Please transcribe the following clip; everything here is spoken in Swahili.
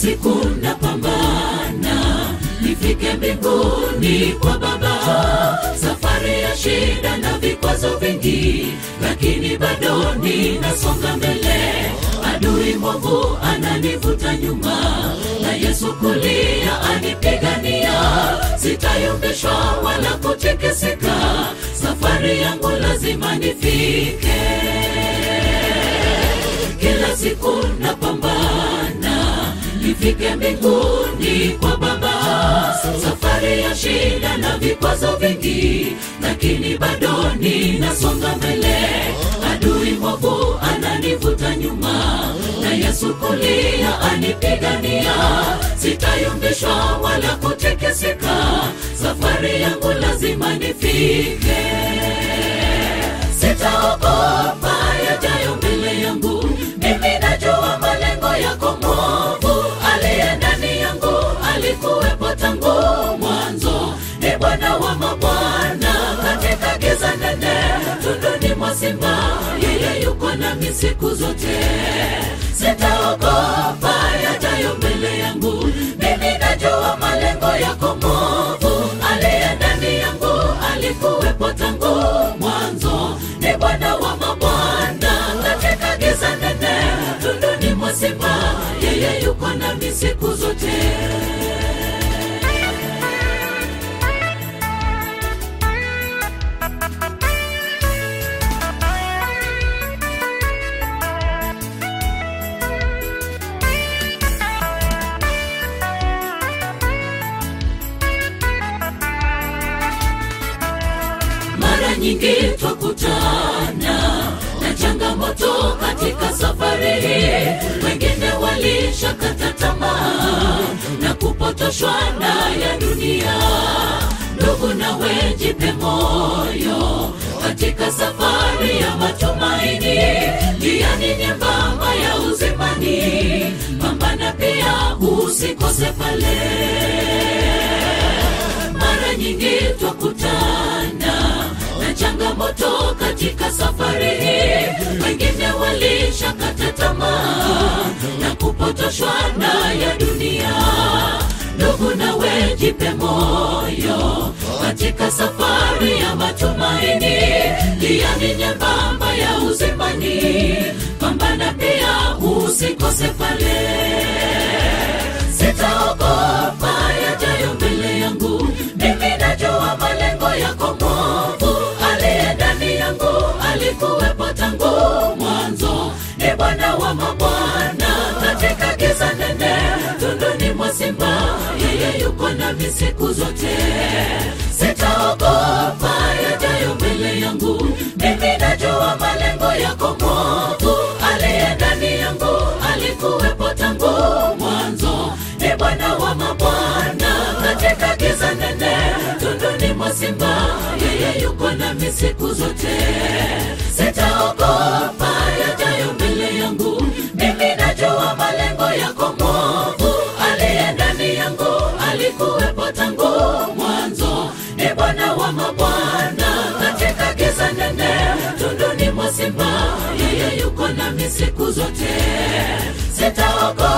siku napambana nifike mbinguni kwa baba safari ya shida na vikwazo vingi lakini bado ninasonga mbele adui mwovu ananivuta nyuma na yesu kulia anipigania sitayumbishwa wala kutikisika safari yangu lazima nifike kila siku napambana nifike mbinguni kwa baba safari ya shida na vikwazo vingi lakini bado ninasonga mbele adui mwovu ananivuta nyuma na yesu kulia anipigania sitayumbishwa wala kutekeseka safari yangu lazima nifike sitaogopa yajayo mbele yangu mimi najua malengo yako mwovu aliye ndani yangu alikuwepo tangu mwanzo ni bwana wa mabwana katika giza nene tunduni mwa simba yeye yuko nami siku zote sitaogopa yajayo mbele yangu mimi najua malengo yako mwovu aliye ndani yangu alikuwepo tangu mwanzo ni bwana wa mabwana katika giza nene tunduni mwa simba yeye yuko nami siku zote mara nyingi twakutana na changamoto katika safari hii wengine walishakata tamaa na kupotoshwa na ya dunia ndugu nawe jipe moyo katika safari ya matumaini jiani nyembamba ya uzimani pambana pia usikose pale mara nyingi twakutana na changamoto katika safari hii wengine walishakata tamaa na kupotoshwa na ya dunia ndugu nawe jipe moyo katika safari ya matumaini jiani nyembamba ya uzimani pambana pia usikose pale sitaogopa yajayo mbele yangu mimi najua malengo yako mwovu aliye ndani yangu alikuwepo tangu mwanzo ni bwana wa mabwana katika giza nene tunduni mwa simba yeye yuko nami siku zote sitaogopa yajayo mbele yangu mimi najua malengo yako mwovu aliye ndani yangu alikuwepo tangu mwanzo ni bwana wa mabwana katika giza nene tunduni mwa simba yeye yuko nami siku zote sitaogopa yajayo mbele yangu mimi najua malengo yako mwovu aliye ndani yangu alikuwepo tangu mwanzo ni bwana wa mabwana katika giza nene tunduni mwa simba yeye yuko nami siku zote sitaogopa